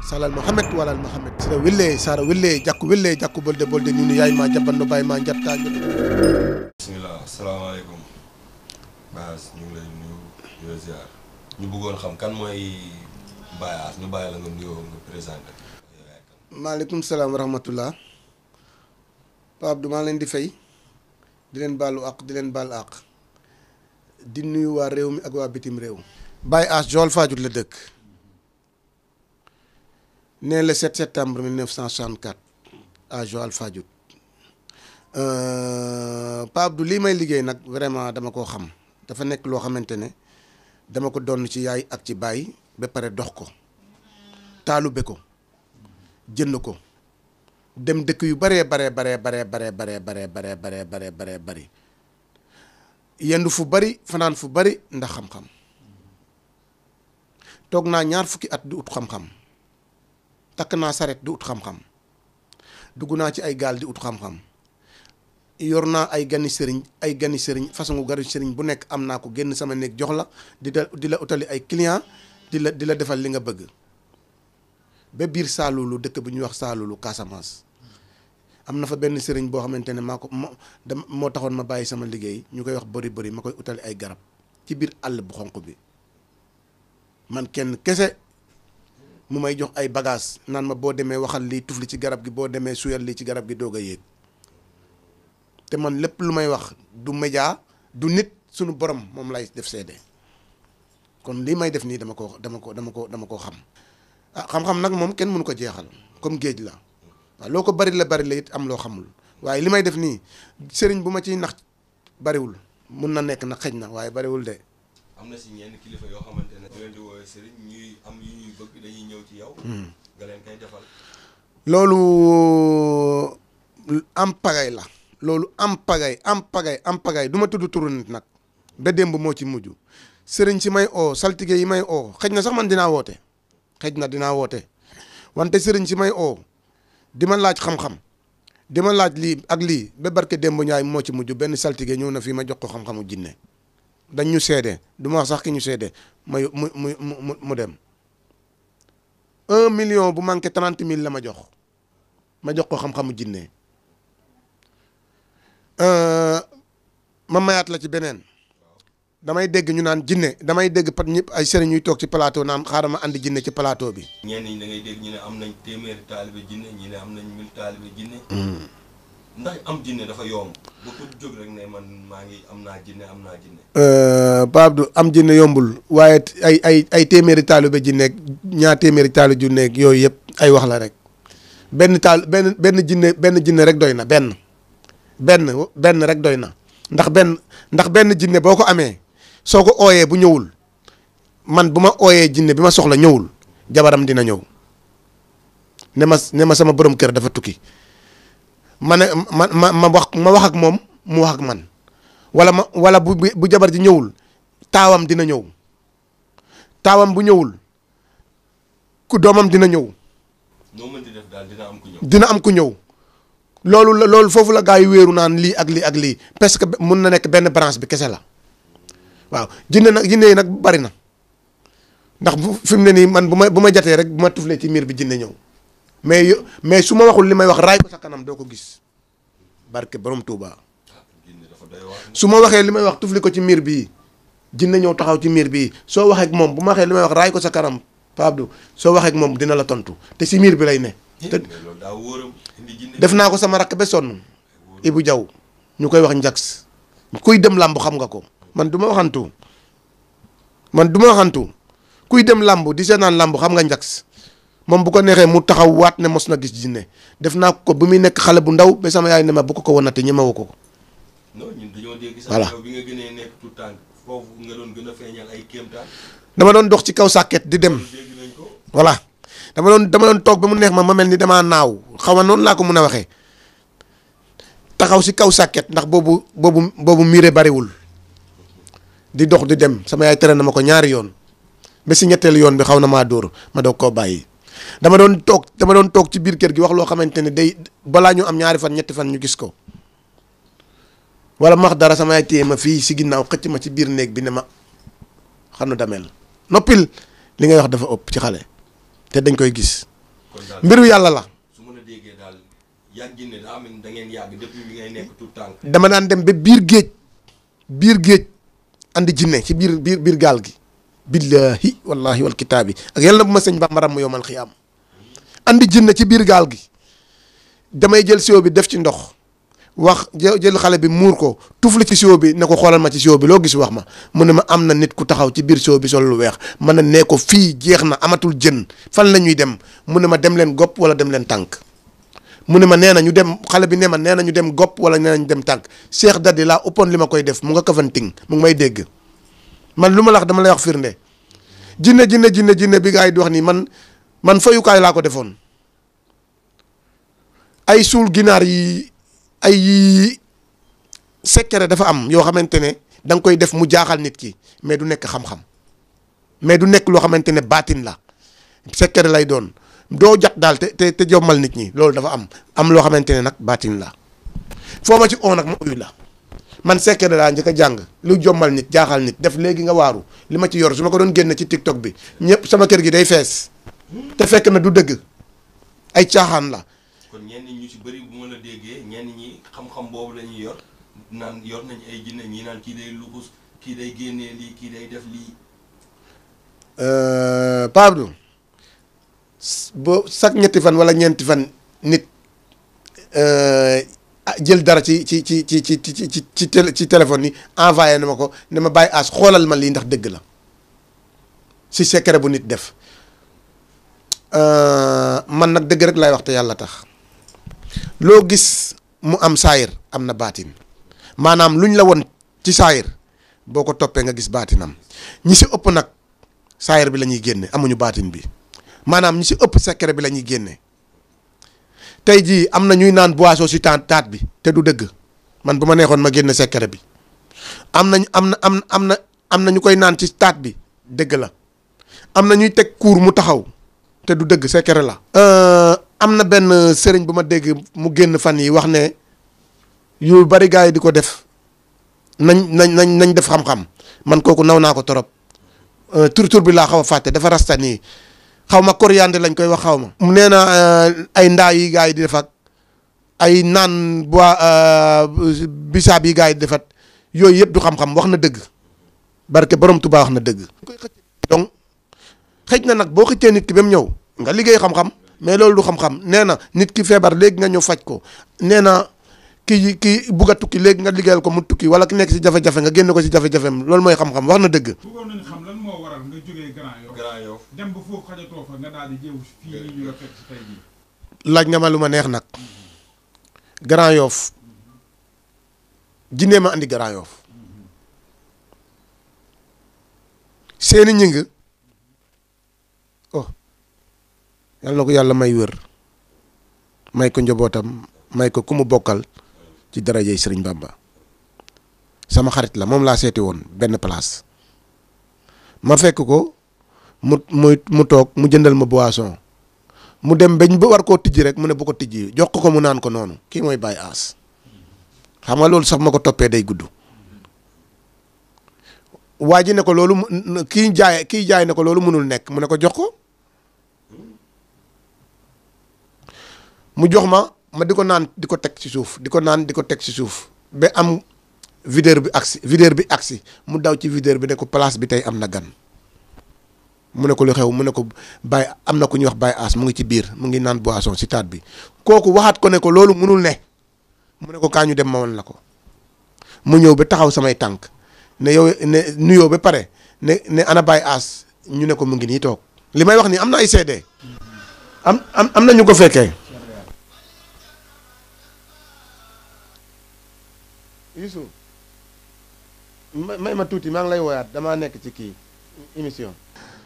salal mohamed walal mohamed sira wille sara wille jakku wille jakku bolde bolde nunu yaay ma jabanno baay ma jatta bismillah asalaamaaleykum Baas ñu ngi lay nuyu di la ziar ñu bëggoon xam kan mooy Baye Ass ñu bàyyi la nga nuyoo nga présenté maaleykum salaam wa rahmatullah Pape Abdou maa leen di fay di leen baalu àq di leen baal àq di nuyu waa réew mi ak waa bitim réew Baye Ass Joal Fadiouth la dëkk né le 7 septembre 1964 à Joal Fadiouth Pape Abdou lii may liggéey nag vraiment dama koo xam dafa nekk loo xamante ne dama ko donn ci yaay ak ci baay ba pare dox ko taalube ko jënd ko dem dëkk yu baree baree baree baree baree baree baree baree baree baree baree bari yendu fu bari fanaan fu bari ndax xam-xam toog naa ñaar fukki at di ut xam-xam takk naa saret di ut xam-xam dugg naa ci ay gaal di ut xam-xam yor naa ay gani sëriñ ay gani sëriñ façon gari sëriñ bu nekk am naa ko génn sama néeg jox la di la di la utali ay client di la di la defal li nga bëgg ba biir Saalulu dëkk bu ñuy wax Saalulu Casamance am na fa benn sëriñ boo xamante ne maa ko moo moo taxoon ma bàyyi sama liggéey ñu koy wax bëri bëri ma koy utali ay garab ci biir àll bu xonq bi man kenn kese mu may jox ay bagage naan ma boo demee waxal lii tufli ci garab gi boo demee suyal lii ci garab gi doog a yéeg te man lépp lu may wax du média du nit sunu borom moom lay def seede kon lii may def nii dama ko dama ko dama ko dama ko xam ah xam-xam nag moom kenn mënu ko jeexal comme géej la waaw loo ko bari la bari la it am loo xamul waaye li may def nii sëriñ bu ma ciy nax bariwul mun na nekk nag xëj na waaye bariwul de. am na si ñenn kilifa yoo xamante ne. ñu leen di woowee sëriñ ñuy am yu ñuy bëgg dañuy ñëw ci yow. nga leen koy defal. loolu am pagay la. loolu am pagay am pagay am pagay du ma tudd turu nit nag ba démb moo ci mujj sëriñ si may oo saltige yi may oo xëj na sax man dinaa woote xëj na dinaa woote wante sëriñ si may oo di ma laaj xam-xam di ma laaj lii ak lii ba barke démb ñaay moo ci mujj benn saltige ñëw na fii ma jox ko xam-xamu jinne dañ ñu seede du ma wax sax ki ñu seede ma mu mu mu mu dem un million bu manqué trente mille la ma jox ma jox ko xam-xamu jinne ma mayaat la ci beneen damay dégg ñu naan jinne damay dégg pat ñëpp ay sëriñ ñuy toog ci plateau naan xaaral ma andi jinne ci plateau bi. ñenn ñi da ngay dégg ñu ne am nañ téeméeri taalibe jinne ñi ne am nañ mille taalibe jinne ndax am jinne dafa yomb ba ku jóg rek ne man maa ngi am naa jinne am naa jinne. Pape Abdou am jinne yombul waaye ay ay ay téeméeri taalibe jinne ñaar téeméeri taalibe jinne yooyu yëpp ay wax la rek benn taal benn benn jinne benn jinne rek doy na benn. benn benn rek doy na ndax benn ndax benn jinne boo ko amee soo ko ooyee bu ñëwul man bu ma ooyee jinne bi ma soxla ñëwul jabaram dina ñëw ne ma ne ma sama borom kër dafa tukki ma ne ma ma ma wax ma wax ak moom mu wax ak man wala ma wala bu bu jabar ji ñëwul taawam dina ñëw taawam bu ñëwul ku doomam dina ñëw. noo mën di def daal dina am ku ñëw. dina am ku ñëw. loolu la loolu foofu la gaa yi wéeru naan lii ak lii ak lii parce que mun na nekk benn branche bi kese la waaw jinne nag jinne yi nag bari na ndax bu fi mu ne nii man bu ma bu ma jatee rek bu ma tuflee ci miir bi jinne ñëw mais yo mais su ma waxul li may wax raay ko sa kanam doo ko gis barke borom Touba su ma waxee li may wax tufli ko ci miir bii jinne ñëw taxaw ci miir bii soo waxee ak moom bu ma waxee li may wax raay ko sa kanam Pape Abdou soo waxee ak moom dina la tontu te si miir bi lay ne. te def naa ko sama rakk ba sonn Ibou Diaw ñu koy wax njags kuy dem làmb xam nga ko man du ma waxantu man du ma waxantu kuy dem làmb di seetaan làmb xam nga njags moom bu ko neexee mu taxaw waat ne mos na gis jinne def naa ko bu muy nekk xale bu ndaw ba sama yaay ne ma bu ko ko wanate ñemewu ko. non ñun dañoo dégg sax voilà yow bi nga gënee nekk tout tànk foofu nga doon gën a feeñal ay kéemtaan dama doon dox ci kaw sàkket di dem dégg nañ ko voilà dama doon dama doon toog ba mu neex ma ma mel ni damaa naaw xaw ma noonu laa ko mun a waxee taxaw si kaw sàkket ndax boobu boobu boobu miire bariwul di dox di dem sama yaay tere na ma ko ñaari yoon ba si ñetteelu yoon bi xaw na maa dóor ma doog koo bàyyi dama doon toog dama doon toog ci biir kër gi wax loo xamante ne day balaa ñu am ñaari fan ñetti fan ñu gis ko wala ma wax dara sama yaay téye ma fii si ginnaaw xëcc ma ci biir néeg bi ne ma xanu damel noppil li ngay wax dafa ëpp ci xale te dañ koy gis kon daal mbiru yàlla la su mën a déggee daal yàgg jinne daa mel ni da ngeen yàgg depuis bi ngay nekk tout tànk dama daan dem ba biir géej biir géej andi jinne ci biir biir biir gaal gi billahi wallahi wal kitaabi ak yàlla bu ma sëñ Bamba ram yowmal xiyaam andi jinne ci biir gaal gi damay jël siwo bi def ci ndox wax jë- jël xale bi muur ko tufli ci siwo bi ne ko xoolal ma ci siwo bi loo gis wax ma mu ne ma am na nit ku taxaw ci biir siwo bi sol lu weex man na nee ko fii jeex na amatul jën fan la ñuy dem mu ne ma dem leen gopp wala dem leen tànk mu ne ma nee na ñu dem xale bi ne ma nee na ñu dem gopp wala nee na ñu dem tànk Cheikh Dadi laa ëppoon li ma koy def mu nga kafanting mu ngi may dégg man lu ma la wax dama lay wax firnde jinne jinne jinne jinne bi gaa yi di wax nii man man fayukaay laa ko defoon ay suul ginaar yi ay secret dafa am yoo xamante ne da nga koy def mu jaaxal nit ki mais du nekk xam-xam mais du nekk loo xamante ne baatin la secret lay doon doo jat daal te te te jommal nit ñi loolu dafa am am loo xamante ne nag baatin la foo ma ci oo nag ma uyu la man secret laa njëkk a jàng lu jommal nit jaaxal nit def léegi nga waaru li ma ci yor su ma ko doon génne ci tiktok bi ñëpp sama kër gi day fees te fekk na du dëgg ay caaxaan la kon ñenn ñu ci bëri bu ma la déggee ñenn ñi xam-xam boobu la ñuy yor naan yor nañ ay jinne ñi naan kii day luxus kii day génnee lii kii day def lii Pape Abdou boo chaque ñetti fan wala ñeenti fan nit jël dara ci ci ci ci ci ci ci ci télé ci téléphone yi envoyé na ma ko ne ma bàyyi as xoolal ma lii ndax dëgg la si secret bu nit def man nag dëgg rek lay wax te yàlla tax loo gis mu am saayir am na baatin maanaam luñ la woon ci saayir boo ko toppee nga gis baatinam ñi si ëpp nag saayir bi la ñuy génne amuñu baatin bi maanaam ñi si ëpp secret bi la ñuy génne tey jii am na ñuy naan boisson si taat taat bi te du dëgg man bu ma neexoon ma génne secret bi am nañ am na am am na am na ñu koy naan ci taat bi dëgg la am na ñuy teg kuur mu taxaw te du dëgg secret la. am na benn sëriñ bu ma dégg mu génn fan yi wax ne yu bari gars yi di ko def nañ nañ nañ nañ def xam-xam man kooku naw naa ko torop tur tur bi laa xaw a fàtte dafa rasta nii xaw ma coriandre lañ koy wax xaw ma. mu nee na ay ndaa yi gars yi di def ak ay naan bois bisaab yi gars yi di defat yooyu yëpp du xam-xam wax na dëgg barke borom Tuubaa wax na dëgg. donc xëj na nag boo xëccee nit ki ba mu ñëw nga liggéey xam-xam mais loolu du xam-xam nee na nit ki feebar léegi nga ñëw faj ko nee na ki ki bugg a tukki léegi nga liggéeyal ko mu tukki wala ki nekk si jafe-jafe nga génn ko si jafe-jafem loolu mooy xam-xam wax na dëgg. bëggoon nañu xam lan moo waral nga jógee Grand Yoff Grand Yoff dem ba foofu xajatoo fa nga daal di jéew fii nii ñu la fekk si tey jii laaj nga ma lu ma neex nag Grand Yoff jinne ma andi Grand Yoff seeni ñing oh yàlla na ko yàlla may wër may ko njabootam may ko ku mu bokkal ci darajey Sëriñ Bamba sama xarit la moom laa seeti woon benn place ma fekk ko mu muy mu toog mu jëndal ma boisson mu dem bañ ba war koo tijji rek mu ne bu ko tijji jox ko ko mu naan ko noonu kii mooy Baye Ass xam nga loolu sax ma ko toppee day gudd waa ji ne ko loolu mu kii jaay kii jaay ne ko loolu mënul nekk mu ne ko jox ko mu jox ma ma di ko naan di ko teg ci suuf di ko naan di ko teg ci suuf ba am videur bi agsi videur bi agsi mu daw ci videur bi ne ko place bi tey am na gan mu ne ko lu xew mu ne ko Baye am na ku ñuy wax Baye Ass mu ngi ci biir mu ngi naan boisson si taat bi kooku waxaat ko ne ko loolu mënul ne mu ne ko kaa ñu dem ma woon la ko mu ñëw ba taxaw samay tànk ne yow ne nuyoo ba pare ne ne ana Baye Ass ñu ne ko mu ngi nii toog li may wax nii am na ay seede am am am na ñu ko fekkee. Youssou may ma tuuti maa ngi lay woyaat damaa nekk ci kii émission.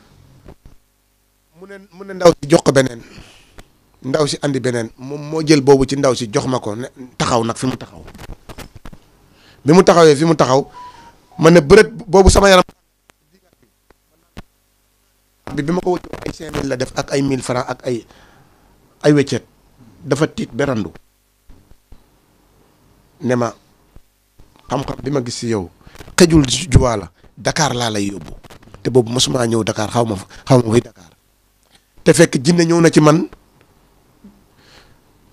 mu ne mu ne ndaw si jox ko beneen ndaw si andi beneen moom moo jël boobu ci ndaw si jox ma ko ne taxaw nag fi mu taxaw bi mu taxawee fi mu taxaw ma ne bërët boobu sama yaram bi bi ma ko wëccoo ay cinq mille la def ak ay mille francs ak ay ay weccet dafa tiit berandu ne ma xam-xam bi ma gis si yow xëjul juwaa la Dakar laa lay yóbbu te boobu mosuma ñëw Dakar xaw ma xaw ma fuy Dakar te fekk jinne ñëw na ci man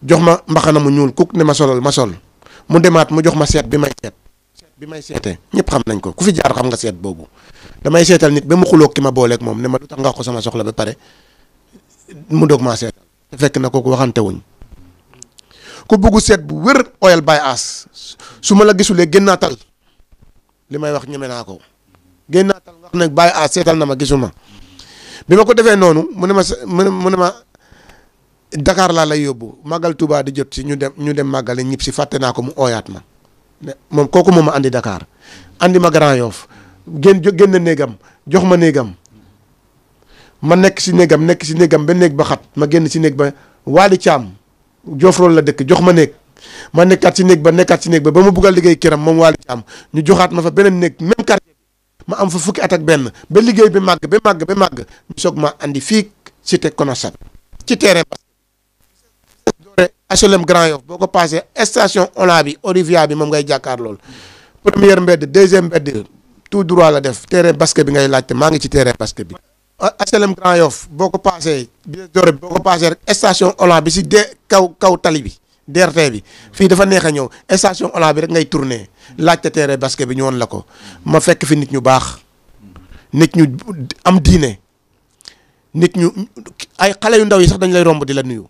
jox ma mbaxana mu ñuul kuk ne ma solal ma sol mu demaat mu jox ma seet bi may seet seet bi may seete ñëpp xam nañ ko ku fi jaar xam nga seet boobu damay seetal nit ba mu xuloo ki ma booleeg moom ne ma lu tax nga wax ko sama soxla ba pare mu doog maa seetal te fekk na kooku waxante wuñ ku bugg seet bu wér oyal bay as su ma la gisulee génnaatal li may wax ñeme naa ko génnaatal wax nag bay as seetal na ma gisuma bi ma ko defee noonu mu ne ma sa mu ne mu ne ma Dakar laa lay yóbbu màggal Touba di jot si ñu dem ñu dem màggale ñib si fàtte naa ko mu ooyaat ma ne moom kooku moom ma andi Dakar andi ma Grand Yoff génn jo génn néegam jox ma néegam ma nekk si néegam nekk si néegam ba néeg ba xat ma génn si néeg ba Waali Caam Jofrool la dëkk jox ma néeg ma nekkaat si néeg ba nekkaat si néeg ba ba ma bugg a liggéey këram moom Waali Caam ñu joxaat ma fa beneen néeg même quartier bi ma am fa fukki at ak benn ba liggéey bi màgg ba màgg ba màgg ñu soog ma andi fii cité Konosat ci terrain ba doore HLM Grand Yoff boo ko passé station Ola bi Olivia bi moom ngay jàkkaar lool première mbedd deuxième mbedd tout droit la def terrain basket bi ngay laajte maa ngi ci terrain basket bi HLM Grand Yoff boo ko passé bi doore bi boo ko passé rek station Ola bi si de kaw kaw tali bi DRT bi fii dafa neex a ñëw station Ola bi rek ngay tourné laajte terrain basket bi ñu woon la ko ma fekk fi nit ñu baax nit ñu am diine nit ñu ay xale yu ndaw yi sax dañ lay romb di la nuyu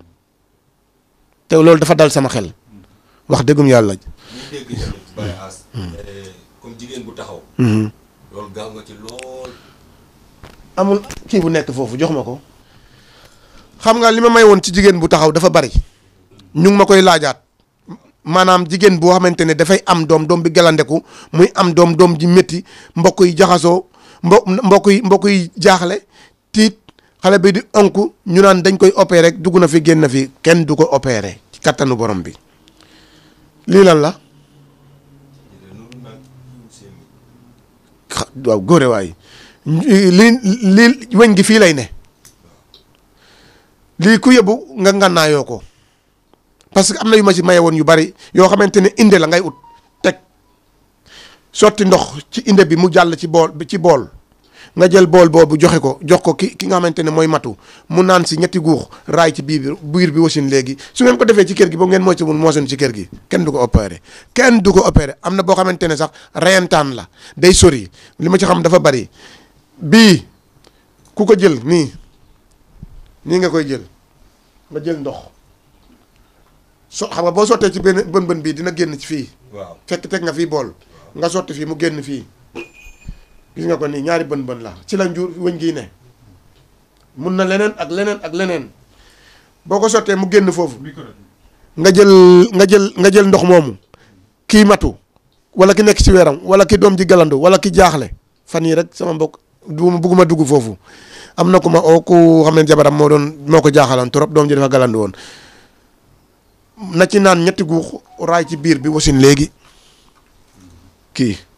te loolu dafa dal sama xel wax dëggum yàlla. ñu dégg tamit Baye Ass comme jigéen bu taxaw loolu gaaw nga ci lool amul kii bu nekk foofu jox ma ko xam nga li ma may woon ci jigéen bu taxaw dafa bari ñu ngi ma koy laajaat maanaam jigéen boo xamante ne dafay am doom doom bi galandeku muy am doom doom ji métti mbokk yi jaxasoo mbo mbokk yi mbokk yi jaaxle tiit xale bi di onk ñu naan dañ koy opéré rek dugg na fi génn fi kenn du ko opéré ci kattanu borom bi lii lan la xa- waaw góore waay lii lii weñ gi fii lay ne lii ku yëbu nga ngànnaayoo ko parce que am na yu ma ci maye woon yu bari yoo xamante ne inde la ngay ut teg sotti ndox ci inde bi mu jàll ci bool ci bool nga jël bool boobu joxe ko jox ko ki ki nga xamante ne mooy matu mu naan si ñetti guux raay ci biir bi biir bi wasin léegi su ngeen ko defee ci kër gi ba ngeen mooy si mun moosen ci kër gi kenn du ko opéré kenn du ko opéré am na boo xamante ne sax reyantaan la day sori li ma ci xam dafa bari bii ku ko jël nii nii nga koy jël nga jël ndox so xam nga boo sottee ci benn bën bën bii dina génn ci fii waaw fekk teg nga fii bool nga sotti fii mu génn fii gis nga ko nii ñaari bën bën la ci la njur wëñ gii ne mun na leneen ak leneen ak leneen boo ko sottee mu génn foofu micro nga jël nga jël nga jël ndox moomu kii matu wala ki nekk ci weeram wala ki doom ji galandu wala ki jaaxle fan yii rek sama mbokk du ma bugguma dugg foofu am na ku ma oo ku xam ne jabaram moo doon moo ko jaaxaloon trop doom ji dafa galandu woon na ci naan ñetti guux raay ci biir bi wasin léegi kii